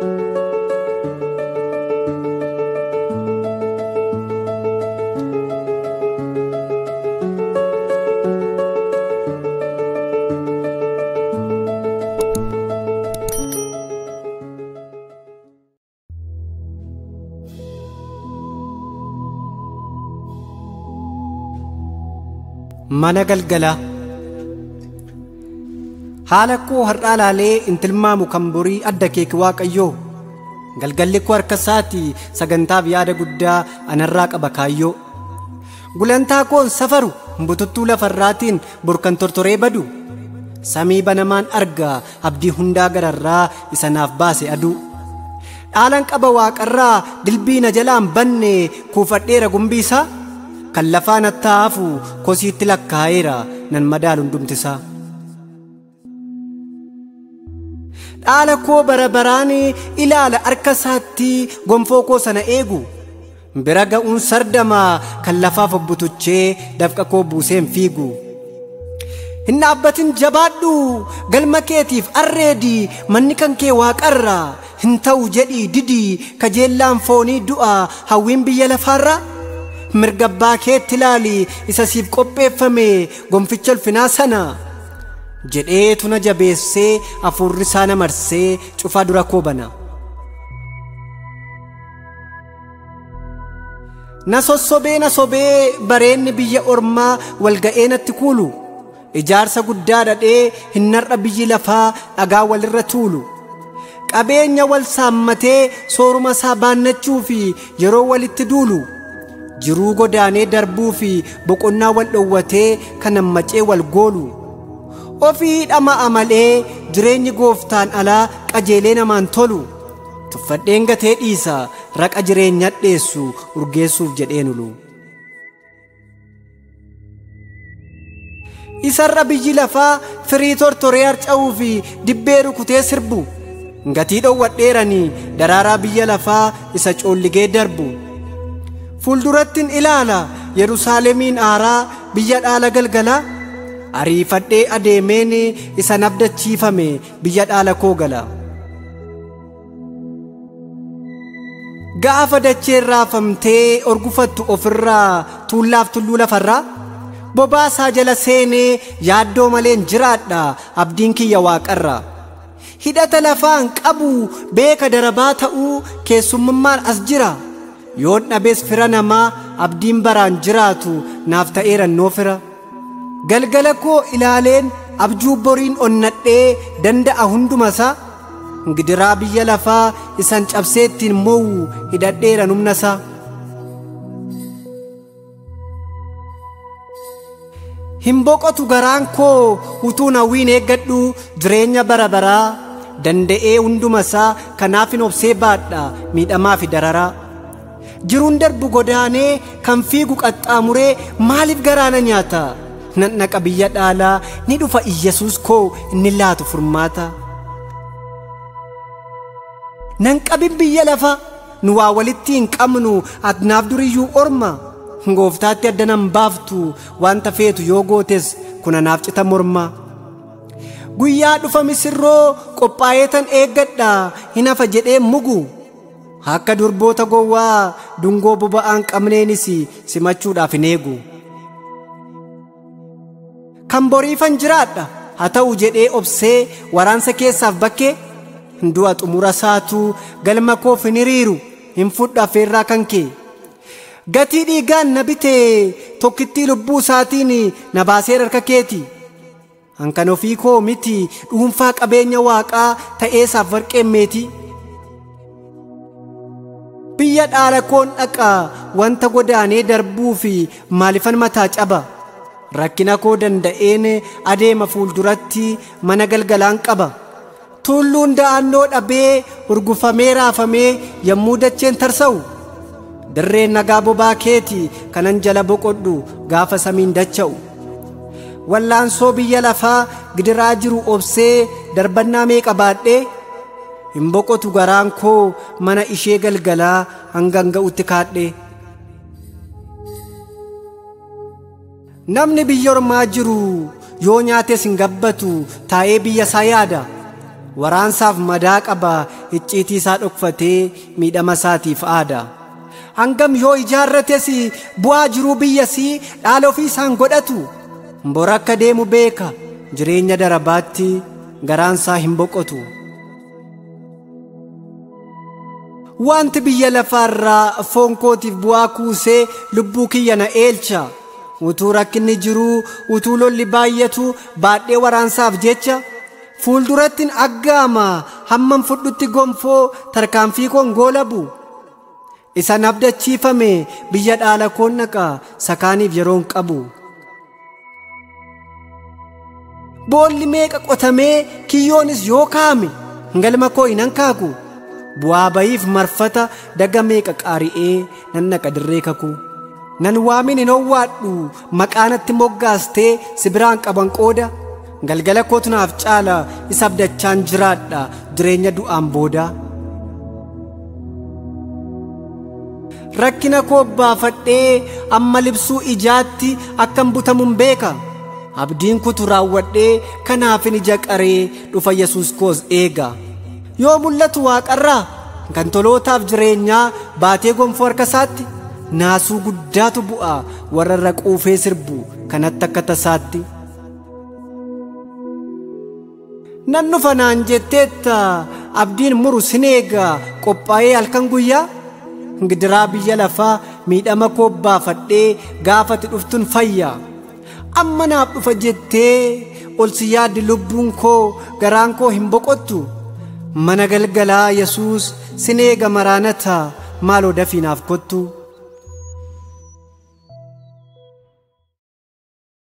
Mana galgalaa haala koo har'aa laalee intilmaamu kan borii adda keeki waaqayyoo galgalli koo harka isaati sagantaaf yaada guddaa anarraa qaba kaayyoo gulantaa koon safaru bututtuu lafarraatiin burkan tortoree badu samii banamaan arga abdii hundaa gararraa isa naaf baase aduu dhaalan qaba waaqarraa dilbii na jalaan banne kuufadheera gumbiisaa kan lafaan attaafu kosiitti lakkaa'eera nan madaalu hundumtisaa. dhaala koo bara baraan ilaala harka isaatti gonfoo koo sana eegu bira ga'uun sardamaa kan lafaaf obbutuchee dafqa koo buuseen fiigu. hin dhaabbatin jabaadhu galma keetiif arreedi manni kan kee waaqarra hin ta'u jedhii didii kajeellaan foonii du'a hawwiin biyya lafaarra. mirga abbaa keetti ilaali isa siif qopheeffame gonficha ulfinaa sana jedheetu na jabeessee hafuurri isaa na marsee cufaa dura koo bana. Na sossobee na sobee bareenni biyya ormaa walga'ee natti kuulu ijaarsa guddaa dhadhee hin narra biyyi lafaa dhagaa walirra tuulu. Qabeenya wal saammatee sooruma isaa baannachuu fi yeroo walitti duulu. jiruu godaanee darbuu fi boqonnaa wal dhowwatee kan hammacee wal goolu ofii dhama'a malee jireenyi gooftaan alaa qajeelee namaan tolu tuffadheen gatee dhiisa raqa jireenya dheessu urgeessuuf jedhee nulu. isarra biyyi lafaa firii tortoree harca'uu fi dibbee rukutee sirbu gatii dhowwadheeranii daraaraa biyya lafaa isa coolligee darbu. fuuldurattin ilaala yerusaalemiin aaraa biyya dhaala galgalaa ariifadhee adeemeen isa nabdachiifame biyya dhaala koo gala. Gaafa dacheen raafamtee orgufattu ofirraa tuullaaf tulluu lafarraa bobaasaa jala seenee yaaddoo maleen jiraadha abdiin kiyya waaqarra. Hidhata lafaan qabu beeka darabaa ta'uu keessummummaan as jira. yoon dhabees fira namaa abdiin baraan jiraatu naaf ta'eera noo fira galgala koo ilaaleen abjuu boriin onnadhee danda'a hundumasaa gidiraa biyya lafaa isan cabsee ittiin moo'u hidhadheera humnasaa. hin boqotu garaan koo utuu hawwiin eeggadhu jireenya bara baraa danda'ee hundumasaa kanaaf hin obsee baadha miidhamaa fi dararaa. jiruun darbu godaanee kan fiigu qaxxaamuree maaliif garaana nyaata nan naqa biyya dhaalaa ni dhufa iyyesuus koo inni laatu furmaata. nan qabin biyya lafa nu waa walitti hin qabnu adnaaf duriyyuu orma gooftaatti adda nan baaftu wanta feetu yoo gootes kun anaaf cita morma. guyyaa dhufa misirroo qophaa'ee tan eeggadha hin hafa jedhee mugu. akka durboota gowwaa dungoo boba'aan qabneenis simachuudhaaf hin eegu. Kan boriifan jiraadha haa ta'u jedhee obsee waraansa keessaaf bakkee du'a xumura saatu galma koof hin hiriiru hin fudhu affeerraa kan kee. Gatii dhiigaan na bitee tokkittii lubbuu isaatiin na baasee harka keeti. Hankan ofii koo miti dhuunfaa qabeenya waaqaa ta'eesaaf warqeen meetii. biyya dhaala koon dhaqaa wanta godaanee darbuu fi maalifan mataa caba rakkina koo danda'een adeema fuulduratti mana galgalaan qaba tulluun da'annoo dhabee urgufamee raafamee yommuu dacheen tarsa'u dirreen nagaa bobaa keeti kanan jala boqodhu gaafa samiin dacha'u wallaansoo biyya lafaa gidiraa jiru obsee darbannaa meeqa baadhee hin boqotu garaan koo mana ishee galgalaa hangan ga'utti kaadhe. Namni biyya ormaa jiru yoo nyaates hin gabbatu taa'ee biyya isaa yaada. waraansaaf madaa qaba icciitii isaa dhokfatee miidhama isaatiif aada. Hangam yoo ijaarrates bu'aa jiruu biyyasii dhaala ofii isaan godhatu bora akka deemu beeka jireenya darabaatti garaansaa hin boqotu. Wanti biyya lafaarraa foon kootiif bu'aa kuusee lubbuu kiyya na eelcha. Utuu rakkinni jiruu utuu lolli baay'atu baadhee waraansaaf jecha fuuldurattiin aggaama hammam fudhutti gonfoo tarkaanfii koon goolabu. Isan abdachiifame biyya dhaala koon naqa sakaaniif yeroon qabu. Boolli meeqa qotamee kiyyoonis yoo kaame galma koo hin hankaaku. Bu'aa bayiif marfata daga meeqa qaari'ee nan naqa dirree kaku. Nan waamin hin owwaadhu maqaanatti moggaastee si biraan qaban qooda. Galgala kootu naaf caala isa abdachaan jiraadha jireenya du'aan booda. Rakkina koo baafadhee amma libsuu ijaatti akkan butamuun beeka. Abdiin kutu raawwadhee kanaafin ija qaree dhufa Yesuus koos eega. Yoo mul'atu waaqarraa kan tolootaaf jireenyaa baatee gonfoo harka isaatti naasuu guddaatu bu'a warra irra quufee sirbu kanatti akka tasaatti. Nan dhufa naan jetteetta abdiin muru sin eega qophaa'ee halkan guyyaa. gidiraa biyya lafaa miidhama koo baafadhee gaafati dhuftun fayya amma naaf dhufa jettee ol si yaaddi lubbuun koo garaan koo hin boqottu mana galgalaa yesuus sin eega maraanata maaloo dafii naaf kottu.